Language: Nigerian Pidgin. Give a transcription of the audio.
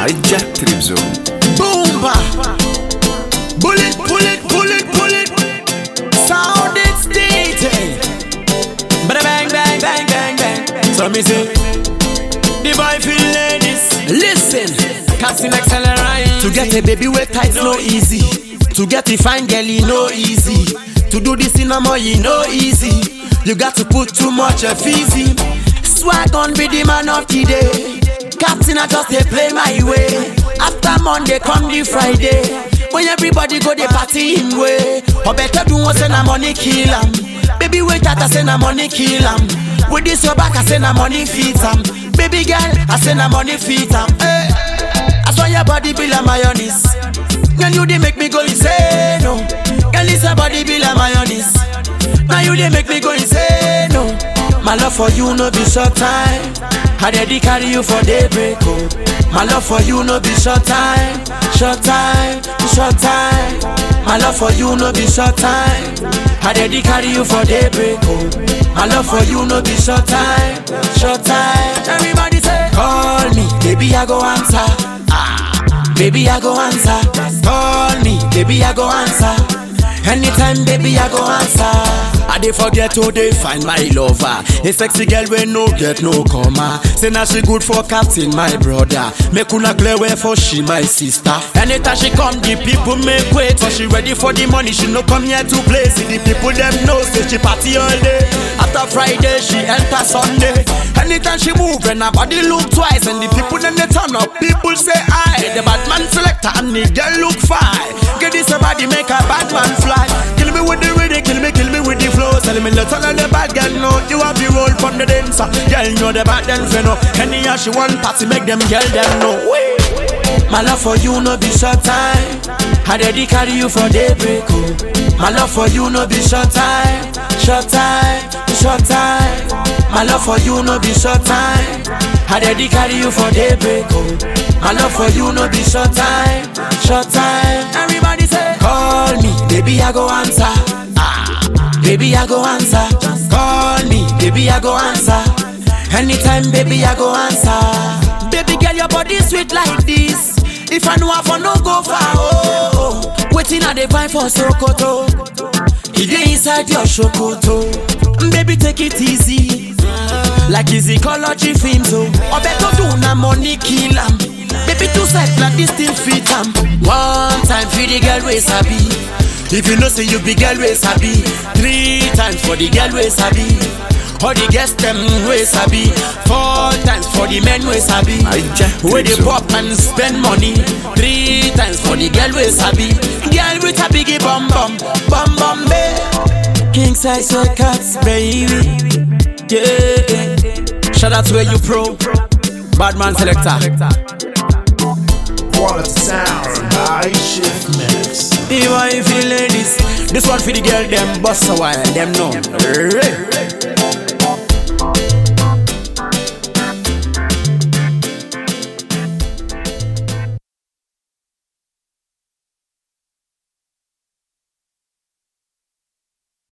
Hijack Trip Zone. Boomba. Bullet, bullet, bullet, bullet. Sound it's DJ. Bada bang, bang, bang, bang, bang. So me say, the boy feel ladies. Listen, casting accelerate. To get a baby with tight no easy. To get a fine girl, it no easy. To do this in a more, you no easy. You got to put too much of easy. Swag on be the man of the day. Captain, I just they play my way. After Monday, come the Friday. When everybody go the party in way. Or better do one send a money kill 'em. Baby, wait that I send a money kill 'em. With this your back, I send a money feet 'em. Baby girl, I send a money feet 'em. Hey. I saw your body be like mayonnaise. Girl, you they make me go insane, no. Girl, it's a body be like mayonnaise. Now you they make me go insane, no. My love for you no be short time. I dey carry you for daybreak, oh. My love for you no be short time, short time, short time. My love for you no be short time. I dey carry you for daybreak, oh. My love for you no be short time, short time. Everybody say, call me, baby I go answer. Ah, baby I go answer. Call me, baby I go answer. Anytime, baby, I go answer. I dey forget who they find my lover. A sexy girl we no get no comma. Say now she good for captain, my brother. Make una clear way for she, my sister. Anytime she come, the people make wait. So she ready for the money, she no come here to play. See the people them know, say she party all day. After Friday, she enter Sunday. Anytime she move, and her body look twice. And the people then they turn up, people say I. The bad man selector and the girl look fine. Get this a body, make a bad man fly. Kill me with the rhythm, kill me, kill me with the flow. Tell me, let's all of the bad girl know you have the role from the dancer. Girl know the bad then you know. Any year she want party, make them girl them know. Wait. My love for you no be short time. I dey carry you for daybreak. Oh. My love for you no be short time, short time, short time. My love for you no be short time. I dey carry you for daybreak. Oh. My love for you no be short time, short time. Everybody say, call me, baby I go answer. Ah, baby I go answer. Call me, baby I go answer. Anytime, baby I go answer. Baby girl, your body sweet like this. If I know I for no go far, oh, oh. waiting I dey find for Sokoto. He dey inside your Sokoto. Baby, take it easy. Like his ecology films, oh. Or better do na money kill 'em. Baby, two side like this still fit 'em. One time for the girl we sabi. If you know say you be girl we sabi. Three times for the girl we sabi. All the girls them we sabi. Four times for the men we sabi. Hijack Where they Trip Zone. pop and spend money. Three times for the girl we sabi. Girl with a biggie bum bum, bum bum babe. King size records, baby. Yeah. Shout out to where you pro. Badman selector. Quality sound, high shift mix. If I feel ladies, this one for the girl them bust a while, them know. Right.